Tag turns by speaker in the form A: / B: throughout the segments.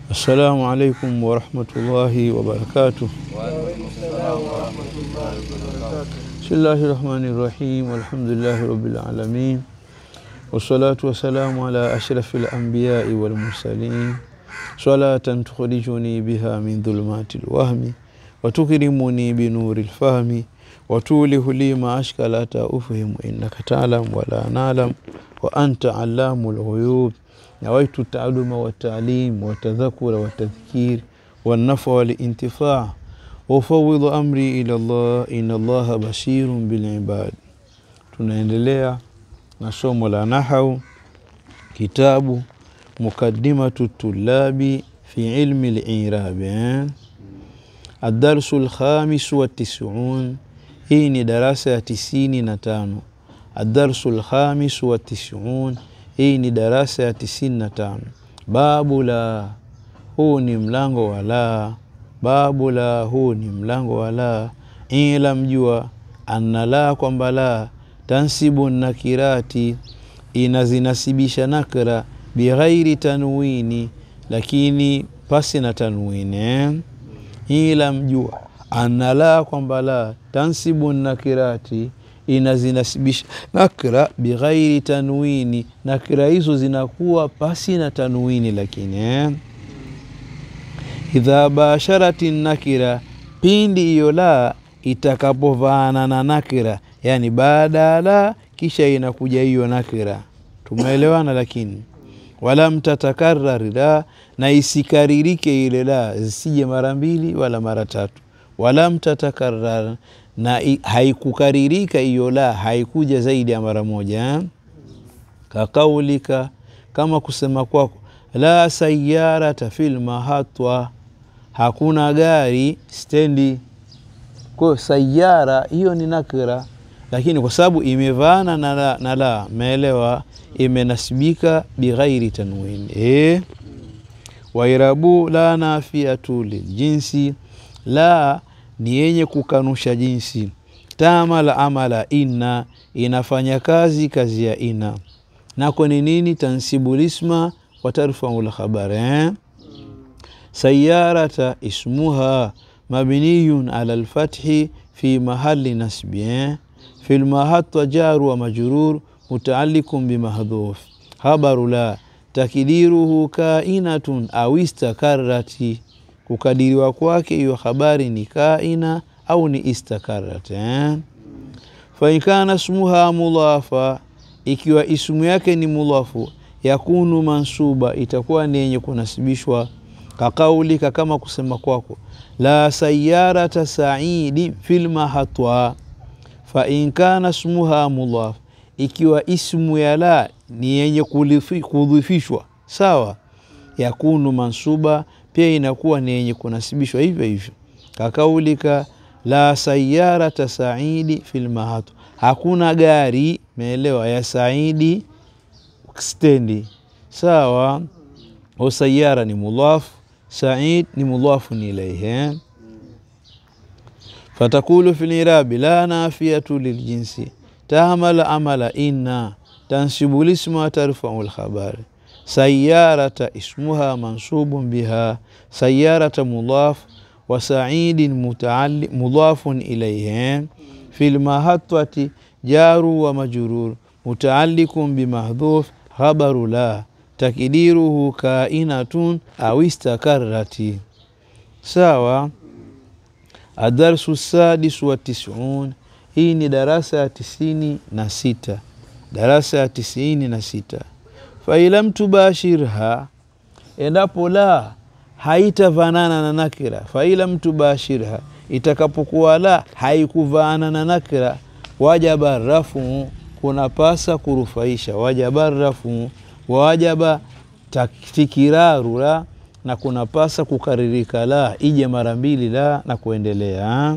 A: Assalamu alaikum warahmatullahi wabarakatuh. Bismillahi rahmani rahim walhamdulillahi rabbil alamin wassalatu wassalamu ala ashrafil anbiyai wal mursalin salatan tukhrijuni biha min dhulumati lwahmi watukrimuni binuri lfahmi watulihu li ma ashkala ta ufhimu innaka talam wala nalam wa anta allamu lghuyub nawaitu taaluma والتعليم والتذكر والتذكير والنفع والانتفاع وأفوض أمري إلى الله إن الله بشير بالعباد tunaendelea na somo la nahau kitabu mukaddimatu tulabi fi ilmi lirabi adarsu lkhamisu watisuun hii ni darasa ya tisini na tano adarsu lkhamisu watisuun hii ni darasa ya tisini na tano babu la huu ni mlango wa la babu la huu ni mlango wa la ila mjua anna la kwamba la tansibu nakirati inazinasibisha nakra bighairi tanwini lakini pasi na tanwini eh? ila mjua anna la kwamba la tansibu nakirati inazinasibisha nakra bighairi tanwini nakra hizo zinakuwa pasi na tanwini lakini eh? idha basharati nakira pindi hiyo la itakapovaana na nakira yani baada ya la kisha inakuja hiyo nakira tumeelewana lakini wala mtatakarari la na isikaririke ile la zisije mara mbili wala mara tatu wala mtatakarrar na haikukaririka hiyo la haikuja zaidi ya mara moja eh? kakaulika kama kusema kwako la sayarata fil mahatwa hakuna gari stendi kwayo sayara hiyo ni nakira lakini kwa sababu imevaana na la, na la meelewa imenasibika bighairi tanwin e? wairabu la nafiatu liljinsi la ni yenye kukanusha jinsi tamala amala inna inafanya kazi kazi ya inna nako ni nini tansibulisma watarfau lkhabari eh? sayarata ismuha mabniyun ala lfathi fi mahali nasbi eh? fi lmahatwa jaru wa majrur mutaalikun bimahdhuf habaru la takdiruhu kainatun au istakarati kukadiriwa kwake hiyo habari ni kaina au ni istakarat eh? fainkana smuha mudhafa ikiwa ismu yake ni mudhafu yakunu mansuba itakuwa ni yenye kunasibishwa kakaulika kama kusema kwako la sayarata saidi filmahatwa fain kana smuha mudhaf ikiwa ismu ya la ni yenye kudhifishwa sawa yakunu mansuba pia inakuwa ni yenye kunasibishwa hivyo hivyo kakaulika la sayarata saidi filmahatwa hakuna gari meelewa ya saidi stendi sawa o sayara ni mudhaf said ni mudhafun ilaihi fatakulu fi lirabi la nafiyatu liljinsi taamala amala inna tansibu lisma tarfau lkhabari sayarata ismuha mansubun biha sayarata mudhaf wa saidin mudhafun ilaihi fi lmahatwati jaru wa majrur mutaalikun bimahdhuf khabaru la takdiruhu kainatun au istakarati sawa adarsu sadisu wa tisun hii ni darasa ya tisini na sita darasa ya tisini na sita failam tubashirha endapo la haitavanana na nakira failam tubashirha itakapokuwa la haikuvaana na nakira wajaba rafu kunapasa kurufaisha wajaba rafu wajaba tikiraru la na kunapasa kukaririka la ije mara mbili la na kuendelea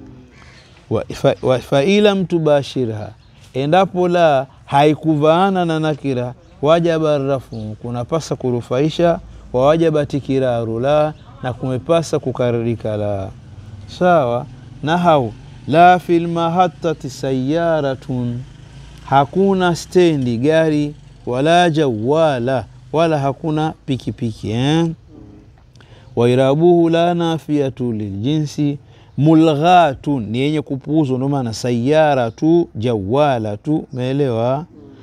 A: faila fa, mtubashirha endapo la haikuvaana na nakira wajaba rafu kunapasa kurufaisha wawajaba tikiraru la na kumepasa kukaririka la sawa nahau la fi lmahatati sayaratun hakuna stendi gari wala jawala wala hakuna pikipiki eh? wairabuhu la nafiyatu liljinsi mulghatun ni yenye kupuuzwa, ndio maana sayara tu jawala tu, umeelewa?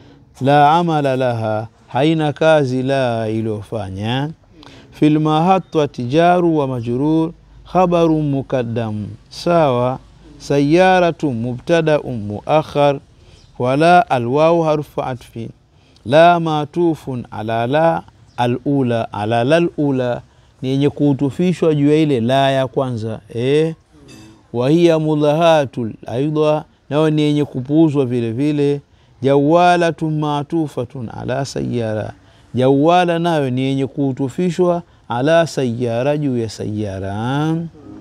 A: La amala laha, haina kazi la iliyofanya. Fil mahatwati jaru wa majrur khabaru muqaddam, sawa. Sayaratu mubtadaun muakhar, wala alwawu harfu atfi, la matufun ala la alula, ala la alula ni yenye kuutufishwa juu ya ile la ya kwanza eh wahiya mudhahatul aidha, nayo ni yenye kupuuzwa vile vile. Jawalatun matufatun ala sayara, jawala nayo ni yenye kuutufishwa ala sayara, juu ya sayara.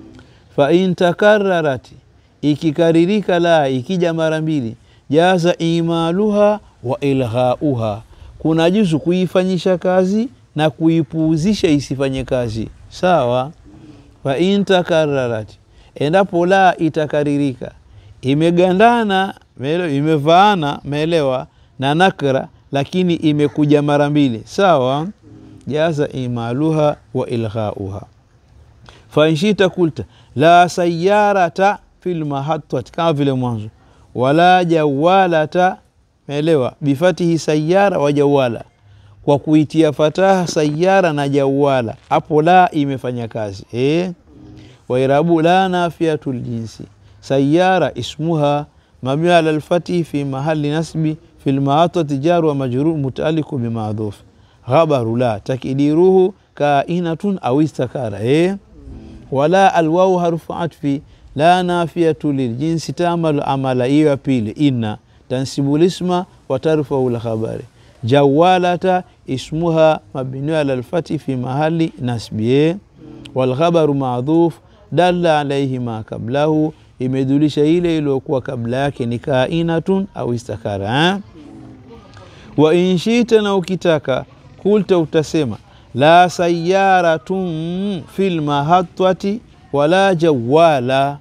A: Fa in takararat, ikikaririka la ikija mara mbili, jaza imaluha wa ilghauha, kuna juzu kuifanyisha kazi na kuipuuzisha isifanye kazi, sawa. Fa in takararat endapo la itakaririka imegandana imevaana meelewa na nakra, lakini imekuja mara mbili sawa, jaza imaluha wa ilghauha. Fainshita kulta la sayarata fil mahatwati, kama vile mwanzo, wala jawalata meelewa, bifatihi sayara wa jawala, kwa kuitia fataha sayara na jawala, hapo la imefanya kazi eh? wairabu la nafiyatu ljinsi sayara ismuha mabni ala lfatihi fi mahali nasbi fi lmaatati jaru wa majrur mutaaliku bimadhuf ghabaru la takidiruhu kainatun au istakara eh? wala alwau harufu atfi la nafiyatu liljinsi tamalu amala hiyo ya pili inna tansibu lisma wa tarfau lkhabari jawalata ismuha mabni ala lfatihi fi mahali nasbi eh? walkhabaru madhuf dalla alaihi ma kablahu, imedulisha ile iliyokuwa kabla yake ni kainatun au istakara eh? wa inshita, na ukitaka kulta utasema la sayaratun fil mahatwati wala jawala,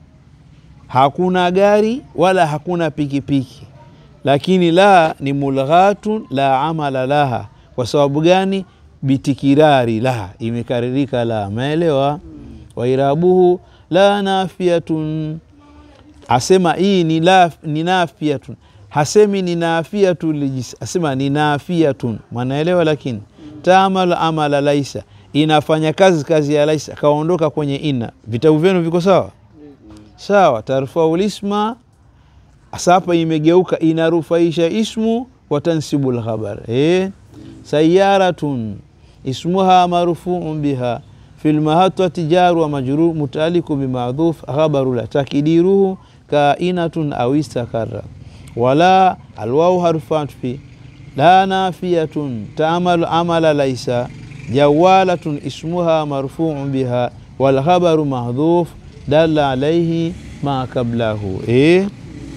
A: hakuna gari wala hakuna pikipiki, lakini la ni mulghatun la amala laha. Kwa sababu gani? bitikirari la, imekaririka la, maelewa wairabuhu la nafiyatun, asema hii ni, la, ni nafiyatun, hasemi ni nafiyatu lijis, asema ni nafiyatun, mwanaelewa. Lakini tamal amala laisa, inafanya kazi kazi ya laisa, kaondoka kwenye ina. Vitabu vyenu viko sawa sawa. Tarfau lisma, asapa imegeuka inarufaisha ismu, watansibu lkhabar eh? sayaratun ismuha marfuun biha fi lmahatwati jaru wa majrur mutaaliku bimadhuf khabaru la takidiruhu kainatun au istakara wala alwau harfu atfi la nafiyatun taamalu amala laisa jawalatun ismuha marfuun biha walkhabaru mahdhuf dalla alaihi ma kablahu. E,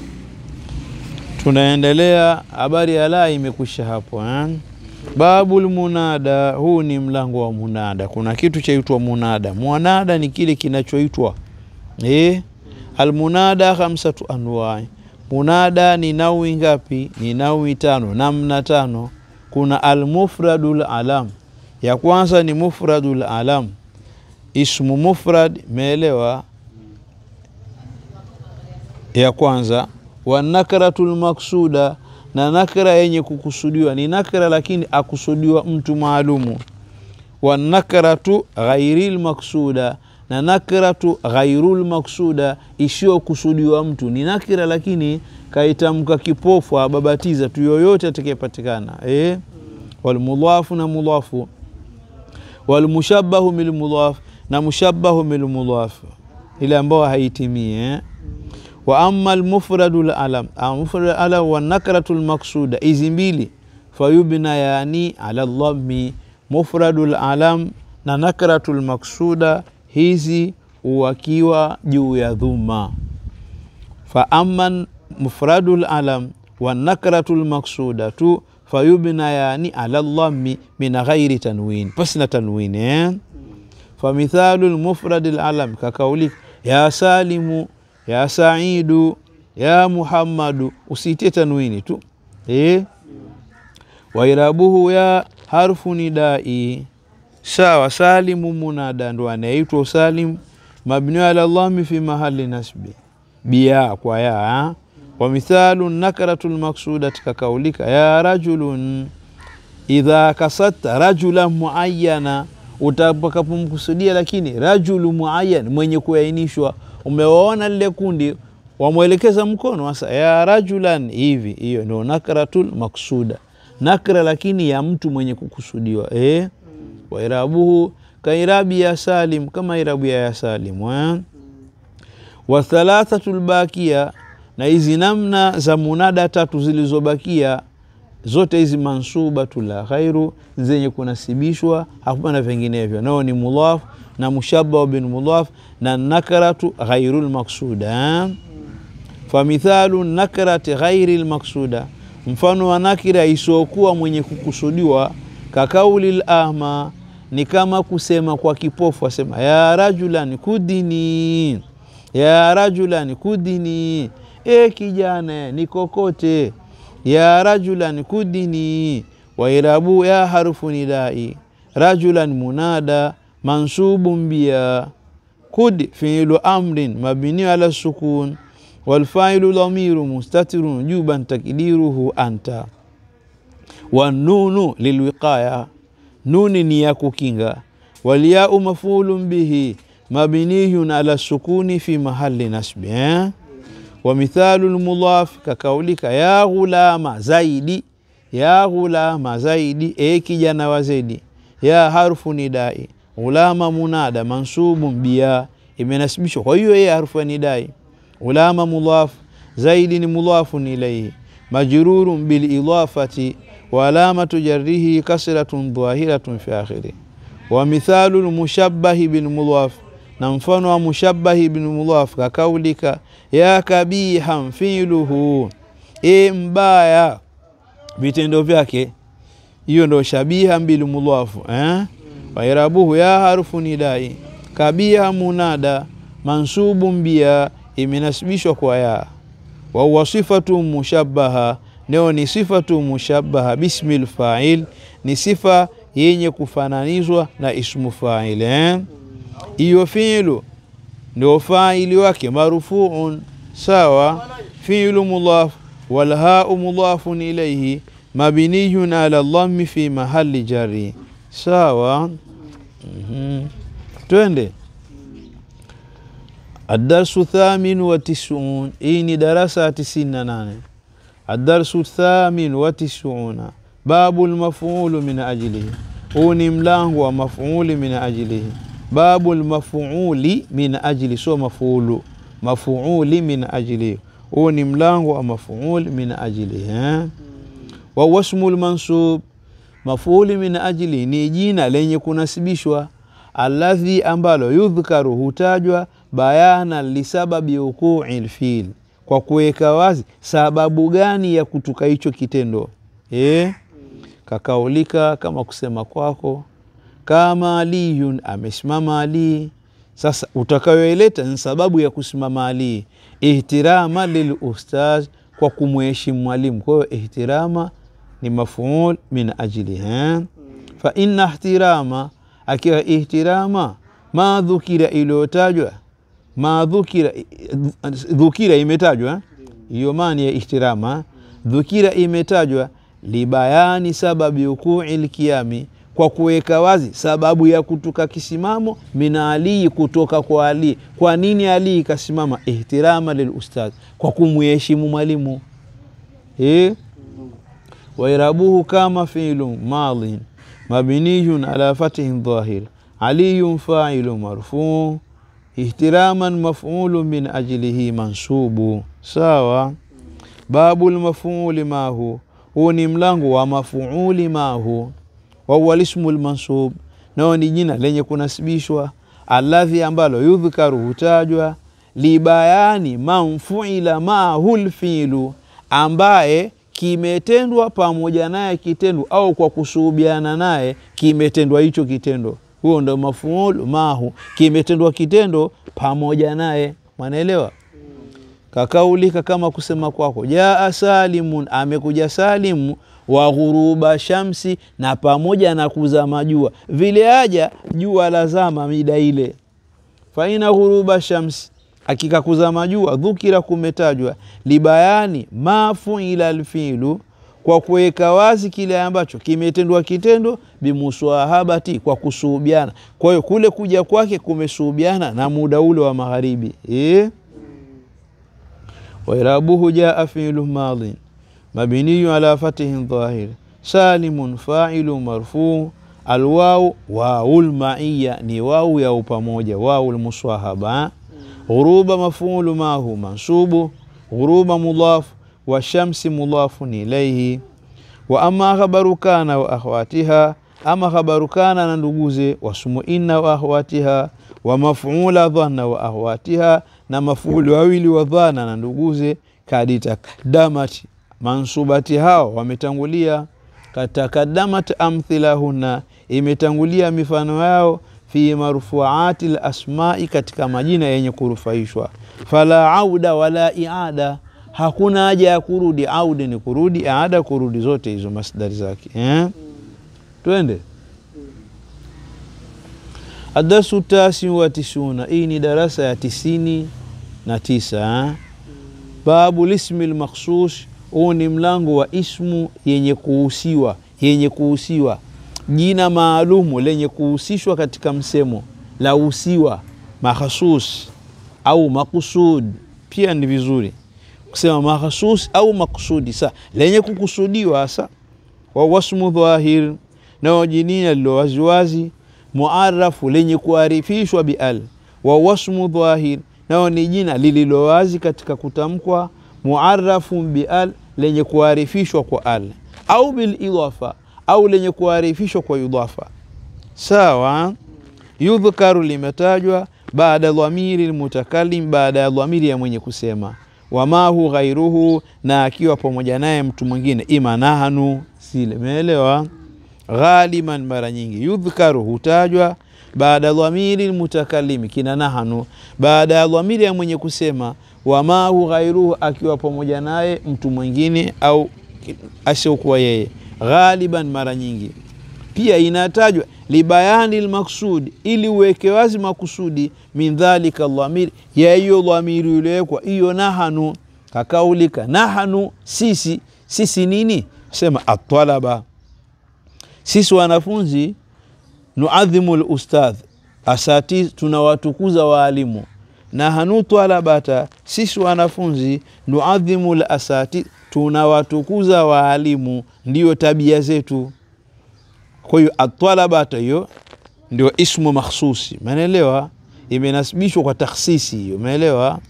A: tunaendelea. Habari ya la imekwisha hapo eh? Babul munada, huu ni mlango wa munada. Kuna kitu chaitwa munada. Munada ni kile kinachoitwa eh? Almunada khamsatu anwai, munada ni nawi ngapi? Ni nawi tano, namna tano. Kuna almufradul alam, ya kwanza ni mufradul alam, ismu mufrad, meelewa? Ya kwanza wanakratul maksuda na nakra yenye kukusudiwa ni nakra lakini akusudiwa mtu maalumu. Wanakratu ghairil maksuda na nakratu ghairul maksuda isiyokusudiwa mtu ni nakira lakini kaitamka kipofu ababatiza tu yoyote atakayepatikana. Eh, walmudhafu na mudhafu, walmushabahu bilmudhaf na mushabahu bilmudhaf, ile ambayo haitimii eh? wa ama almufradu lalam mufradu alam wa nakratu lmaksuda, hizi mbili fayubna yani ala dhammi. Mufradu lalam na nakratu lmaksuda hizi uwakiwa juu ya dhuma. Fa ama mufradu lalam wa nakratu lmaksuda tu fayubna yani ala dhammi min ghairi tanwin, pasina tanwin eh? fa mithalu lmufradi lalam kakaulika ya salimu ya Saidu ya Muhammadu, usitie tanwini tu eh. Wairabuhu ya harfu nidai, sawa. Salimu munada ndo anaitwa salim, mabniu ala dhami fi mahali nasbi biya kwa ya wa mithalu nakaratu lmaksudati kakaulika ya rajulun idha kasatta rajulan muayana, utakapomkusudia lakini rajulu muayan, mwenye kuainishwa. Umewaona lile kundi, wamwelekeza mkono sasa, ya rajulan hivi, hiyo ndio nakratul maksuda, nakra lakini ya mtu mwenye kukusudiwa eh? wa irabuhu kairabi ya salim, kama irabu ya ya salim eh? wa thalathatu lbakia, na hizi namna za munada tatu zilizobakia zote hizi mansubatu la ghairu zenye kunasibishwa, hapana vinginevyo, nao ni mudhaf na mushabahu bin mudhaf na nakaratu ghairu lmaksuda. Famithalu nakarati ghairi lmaksuda, mfano wa nakira isiokuwa mwenye kukusudiwa, kakauli lahma, ni kama kusema kwa kipofu, asema ya rajulan kudini, ya rajulan kudini, e kijana nikokote ya rajulan kudini wa irabu ya harfu nidai rajulan munada mansubun biya kud fiilu amrin mabni ala sukun walfailu dhamiru mustatirun juban takdiruhu anta wanunu lilwiqaya nuni ni ya kukinga walyau mafulun bihi mabniyun ala sukuni fi mahali nasbi eh? wa mithalu lmudhaf kakaulika ya ghulama zaidi, ya ghulama zaidi, e kijana wa zaidi. Ya harfu nidai, ghulama munada mansubun biya, imenasibishwa kwa hiyo ye harfu ya nidai. Ghulama mudhaf, zaidi ni mudhafun ilaihi, majrurun bilidafati wa alamatu jarrihi kasratun dhahiratun fi akhiri. Wa mithalu lmushabbahi bilmudhaf na mfano wa mushabbahi bin mudhaf kakaulika ya kabihan filuhu, e mbaya vitendo vyake. Hiyo ndo shabiha bil mudhafu eh? wairabuhu ya harufu nidai kabiha munada mansubun biya, imenasibishwa kwa ya. Wahuwa sifatu mushabbaha, neo ni sifatu mushabbaha bismil fa'il, ni sifa yenye kufananizwa na ismu fa'il eh? hiyo fiilu ndio faili wake marufuun, sawa. Fiilu mudhaf walhau mudhafun ilaihi mabniyun ala dhammi fi mahali jari, sawa. mm -hmm. Twende adarsu thamin wa tisun. Hii ni darasa ya tisini na nane. Adarsu thamin wa tisuna, babu lmafulu min ajlihi. Huu ni mlango wa mafuli min ajlihi babu lmafuuli min ajli, sio mafuulu, mafuuli min ajli. Huu ni mlango wa mafuul min ajli eh? wa wasmu lmansub, mafuuli min ajli ni jina lenye kunasibishwa, alladhi ambalo yudhkaru hutajwa, bayana lisababi wuqui lfil, kwa kuweka wazi sababu gani ya kutuka hicho kitendo eh? Kakaulika, kama kusema kwako kama aliyun amesimama Ali. Sasa utakayoileta ni sababu ya kusimama Ali, ihtirama lil ustaz, kwa kumheshimu mwalimu. Kwa hiyo ihtirama ni mafuul min ajli ha? fa inna ihtirama, akiwa ihtirama ma dhukira, iliyotajwa ma dhukira, dhukira imetajwa hiyo maana ya ihtirama, dhukira imetajwa libayani sababi ukui lkiyami kwa kuweka wazi sababu ya kutuka kisimamo mina alii kutoka kwa Ali. Kwa nini Ali ikasimama? Ihtirama lil ustadh, kwa kumheshimu mwalimu eh? wairabuhu kama fiilu madhin mabniyun ala fathin dhahir aliyun failu marfuu ihtiraman mafulu min ajlihi mansubu. Sawa. babu lmafuuli mahu, huu ni mlango wa mafuuli mahu wahuwa lismu lmansub, nao ni jina lenye kunasibishwa, alladhi ambalo yudhkaru hutajwa, libayani manfuila maahu lfilu, ambaye kimetendwa pamoja naye kitendo au kwa kusuhubiana naye kimetendwa hicho kitendo. Huo ndo mafuul mahu, kimetendwa kitendo pamoja naye. Mwanaelewa? kakaulika kama kusema kwako jaa salimun amekuja salimu wa ghuruba shamsi na pamoja na kuzama jua vile aja jua lazama mida ile faina ghuruba shamsi hakika kuzama jua dhukira kumetajwa libayani mafuila alfilu kwa kuweka wazi kile ambacho kimetendwa kitendo bimuswahabati kwa kusuhubiana kwa hiyo kule kuja kwake kumesuhubiana na muda ule wa magharibi e? wairabuhu jaa filu madin mabiniyu ala fatihin dhahir salimun failu marfuu alwau wau lmaiya ni wau ya upamoja wau lmuswahaba ghuruba mafulu mahu mansubu ghuruba mudhafu washamsi mudhafun ilaihi wa ama khabaru kana wa akhwatiha ama khabaru kana na nduguze wasumu inna wa akhwatiha wa mafula dhanna wa akhwatiha na mafuli wawili wa dhana na nduguze kaditakaddamati mansubati hao wametangulia katakadamat amthilahunna imetangulia mifano yao fi marfuati lasmai katika majina yenye kurufaishwa fala auda wala iada hakuna haja ya kurudi audi ni kurudi aada kurudi zote hizo masdari zake eh? twende adarsu tasi wa tisuna hii ni darasa ya tisini na tisa eh? babu lismi lmakhsus huu ni mlango wa ismu yenye kuhusiwa yenye kuhusiwa jina maalumu lenye kuhusishwa katika msemo la husiwa makhasus au makusud pia ni vizuri kusema makhasus au makusudi sa lenye kukusudiwa hasa wa wasmu dhahir nao jinina lilo waziwazi muarafu lenye kuarifishwa bial wa wasmu dhahir nao ni jina lililo wazi katika kutamkwa muarafu bial lenye kuarifishwa kwa al au bilidafa au lenye kuarifishwa kwa idafa sawa yudhkaru limetajwa baada dhamiri lmutakalim baada ya dhamiri ya mwenye kusema wamahu ghairuhu na akiwa pamoja naye mtu mwingine ima nahanu sile meelewa ghaliman mara nyingi yudhkaru hutajwa baada dhamiri lmutakalimi kina nahanu baada ya dhamiri ya mwenye kusema wamahu ghairuhu akiwa pamoja naye mtu mwingine au asiokuwa yeye ghaliban mara nyingi pia inatajwa libayani lmaksudi ili uweke wazi makusudi min dhalika dhamiri ya hiyo dhamiri iliyowekwa hiyo nahanu kakaulika nahanu sisi sisi nini sema atalaba sisi wanafunzi nuadhimu lustadh asati tunawatukuza waalimu nahanu talabata sisi wanafunzi nuadhimu lasati tunawatukuza waalimu ndiyo tabia zetu kwa hiyo atalabata hiyo ndio ismu makhsusi umeelewa imenasibishwa kwa takhsisi hiyo umeelewa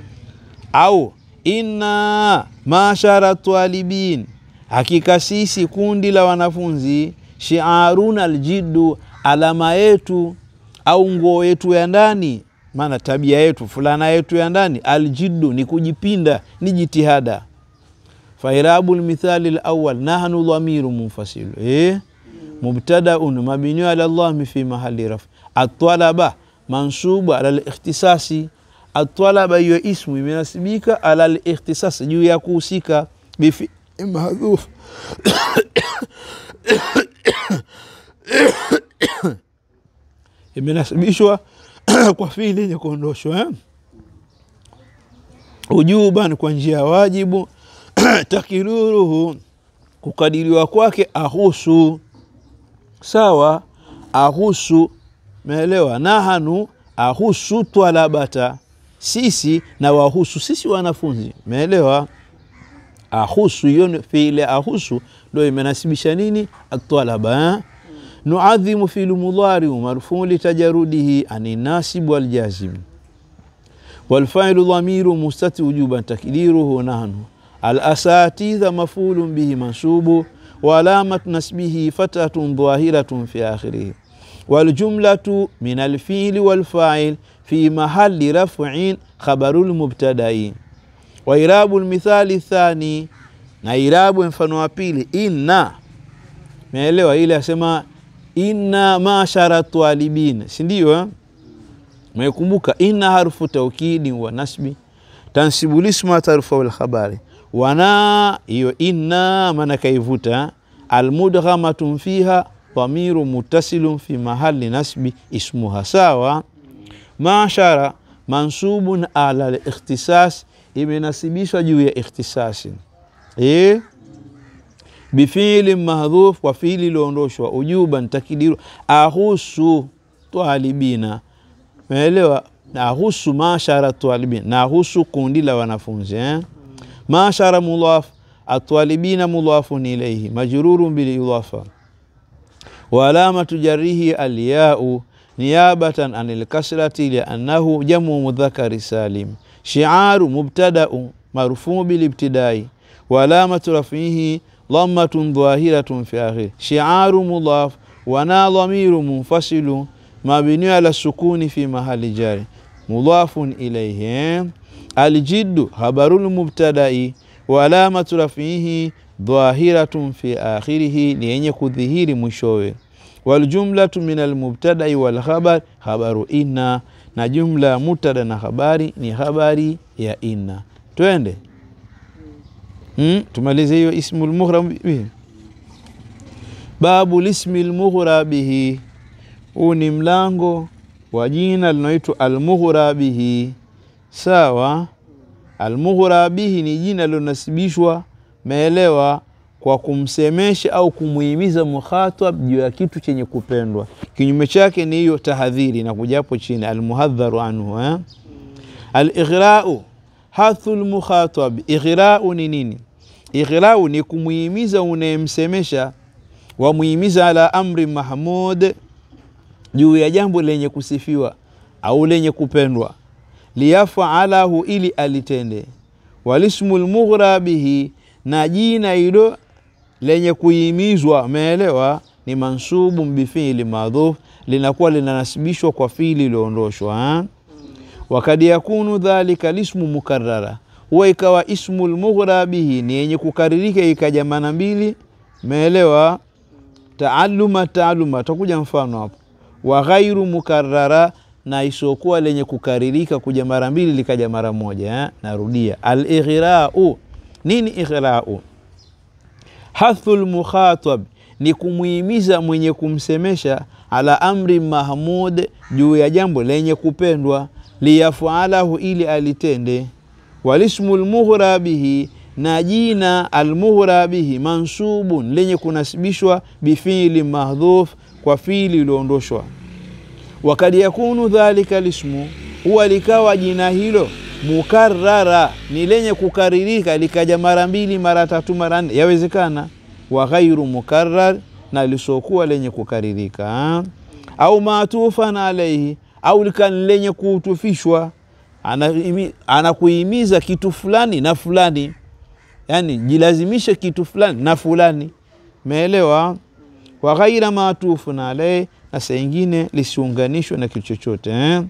A: au inna mashara twalibin hakika sisi kundi la wanafunzi shiaruna aljiddu alama yetu au nguo yetu ya ndani maana tabia yetu fulana yetu ya ndani aljiddu ni kujipinda ni jitihada fairabu lmithali lawal nahnu dhamiru munfasilu eh? mubtadaun mabniu ala llahmi fi mahali raf atalaba mansubu ala likhtisasi atalaba hiyo ismu imenasibika ala likhtisasi juu ya kuhusika bifi mahdhuf imenasibishwa kwa fili yenye kuondoshwa eh? ujuban kwa njia ya wajibu takiruruhu kukadiriwa kwake ahusu sawa ahusu meelewa nahanu ahusu twalabata sisi na wahusu sisi wanafunzi meelewa ahusu hiyo fiile ahusu ndo imenasibisha nini atwalaba eh? nuadhimu filu mudhariu marfuu litajarudihi ani nasibu waljazim walfailu dhamiru mustati wujuban takdiruhu nahnu alasatidha mafulun bihi mansubu وعلامة نسبه فتحة ظاهرة في آخره والجملة من الفيل والفاعل في محل رفع خبر المبتدأ وإراب المثال الثاني na irabu mfano wa pili inna meelewa ile asema inna mashara twalibin si ndio mekumbuka inna harfu taukidi wa nasbi tansibu lisma tarfau lkhabari wana hiyo inna maana kaivuta almudghamatun fiha dhamiru muttasilun fi mahali nasbi ismuha sawa mashara mansubun ala likhtisas imenasibishwa juu ya ikhtisasi e? bifili mahdhuf kwa fiili iliondoshwa ujuban takidiru ahusu twalibina meelewa nahusu mashara twalibina nahusu kundi la wanafunzi eh? mashara mudhaf atwalibina mudhafun ilaihi majrurun bilidafa wa alamatu jarihi alyau niyabatan an lkasrati liannahu jamu mudhakari salim shiaru mubtadau marfuu bilibtidai wa alamatu rafihi dhammatun dhahiratun fi akhiri shiaru mudhaf wana dhamiru munfasilu mabniu ala sukuni fi mahali jari mudhafun ilaihi aljiddu habarul mubtadai wa alamatu rafihi dhahiratun fi akhirihi ni yenye kudhihiri mwishowe waljumlatu min almubtadai walkhabar khabaru inna na jumla ya mubtada na habari ni habari ya inna twende hmm? tumalize hiyo ismu lmughra bihi babu lismi lmughra bihi huu ni mlango wa jina linaoitwa almughra bihi sawa almughra bihi ni jina lilonasibishwa meelewa kwa kumsemesha au kumuhimiza mukhatab juu ya kitu chenye kupendwa kinyume chake ni hiyo tahadhiri na kujapo chini almuhadharu anhu eh? alighrau hathu lmukhatab ighrau ni nini ighrau ni kumuhimiza unayemsemesha wamuhimiza ala amri mahmud juu ya jambo lenye kusifiwa au lenye kupendwa liyafalahu ili alitende walismu lmughra bihi na jina hilo lenye kuhimizwa umeelewa ni mansubu bifili madhuf linakuwa linanasibishwa kwa fili iliondoshwa wakad yakunu dhalika lismu mukarara huwa ikawa ismu lmughra bihi ni yenye kukaririka ikaja mana mbili umeelewa taaluma taaluma takuja mfano hapo wa ghairu mukarara na isiokuwa lenye kukaririka kuja mara mbili likaja mara moja eh? narudia alighrau nini ighrau hathu lmukhatab ni kumhimiza mwenye kumsemesha ala amri mahmud juu ya jambo lenye kupendwa liyafalahu ili alitende walismu lmughra bihi na jina almughra bihi mansubun lenye kunasibishwa bifili mahdhuf kwa fili iliondoshwa wakad yakunu dhalika lismu huwa likawa jina hilo mukarara ni lenye kukaririka likaja mara mbili mara tatu mara nne yawezekana wa ghairu mukarrar na lisokuwa lenye kukaririka au matufan alaihi au likani lenye kuutufishwa anakuhimiza ana kitu fulani na fulani yani jilazimishe kitu fulani na fulani meelewa wa ghaira matufun alaihi na saa ingine lisiunganishwe na kitu chochote eh?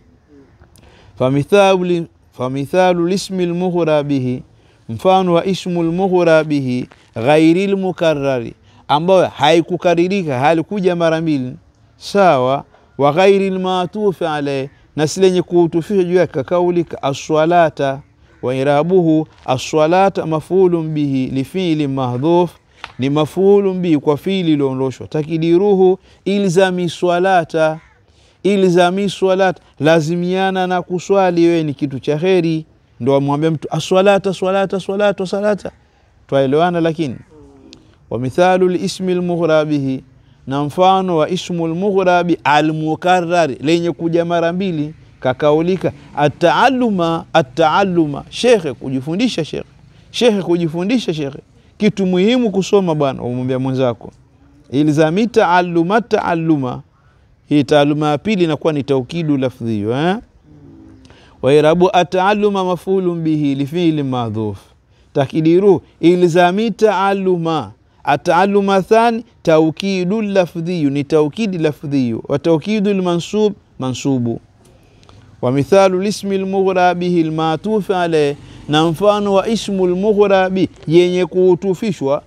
A: famithalu famithalu lismi lmughra bihi mfano wa ismu lmughra bihi ghairi lmukarari ambayo haikukaririka halikuja mara mbili sawa wa ghairi lmatufi alaihi na si lenye kuutufisha juu yake kakaulika aswalata wairabuhu aswalata mafulun bihi lifili mahdhuf ni mafulun bihi kwa fili iliondoshwa takidiruhu ilzami swalata ilzami swalata lazimiana na kuswali wewe ni kitu cha heri ndo amwambia mtu aswalata swalata swalata salata twaelewana lakini wa mithalu lismi lmughra bihi na mfano wa ismu lmughrabi almukarari lenye kuja mara mbili kakaulika ataaluma ataaluma shekhe kujifundisha shekhe shekhe kujifundisha shekhe kitu muhimu kusoma bwana umwambia mwenzako ilzami taaluma taaluma hii taaluma ya pili inakuwa ni taukidu lafdhiyo eh? wairabu ataaluma mafulun bihi lifili madhuf takidiru ilzami taaluma ataaluma thani taukidu lafdhiyu ni taukidi lafdhiyu wa taukidu lmansub mansubu wa mithalu lismi lmughra bihi lmatufi aleh na mfano wa ismu lmughra bi yenye kuutufishwa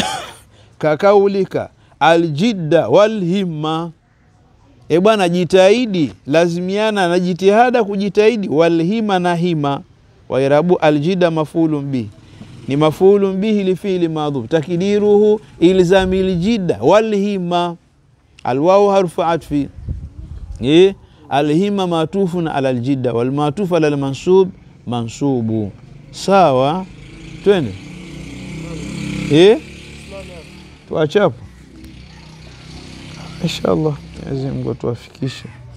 A: kakaulika aljidda walhimma e bwana jitahidi lazimiana na jitihada kujitahidi walhima na hima wairabu aljida mafulun bihi ni mafulun bihi lifili madhuf takdiruhu ilzami ljida walhima alwawu harfu atfi eh alhima matufun ala aljida walmatufu ala almansub mansubu sawa twende eh tuachapo inshallah Mwenyezi Mungu atuwafikishe